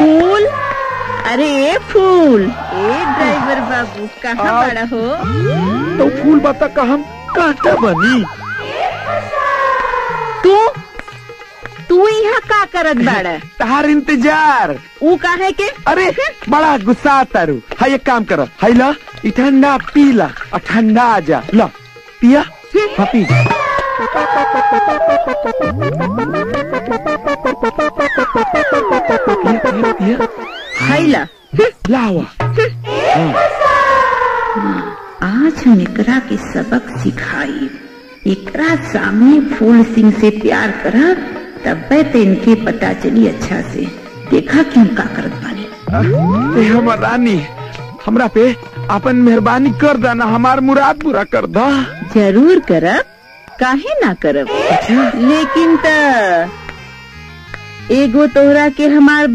फूल अरे ए फूल ए ड्राइवर बाबू कहाँ आ- बड़ा हो तो फूल बता का हम कांटा बनी तू तू यहाँ का करत बाड़ा तार इंतजार ऊ काहे के अरे बड़ा गुस्सा तारू हाय एक काम करो हाय ला ई ठंडा पी ला और ठंडा आ जा ला पिया हाँ पी पिया पिया पिया हैला लावा आज हम एकरा के सबक सिखाई एकरा सामने फूल सिंह से प्यार करब तब्बे तो इनके पता चली अच्छा से देखा कि हम का करत बानी ए हमर रानी हमरा पे अपन मेहरबानी कर देना हमार मुराद पूरा कर दा जरूर करब काहे ना करब लेकिन त एगो तोहरा के हमार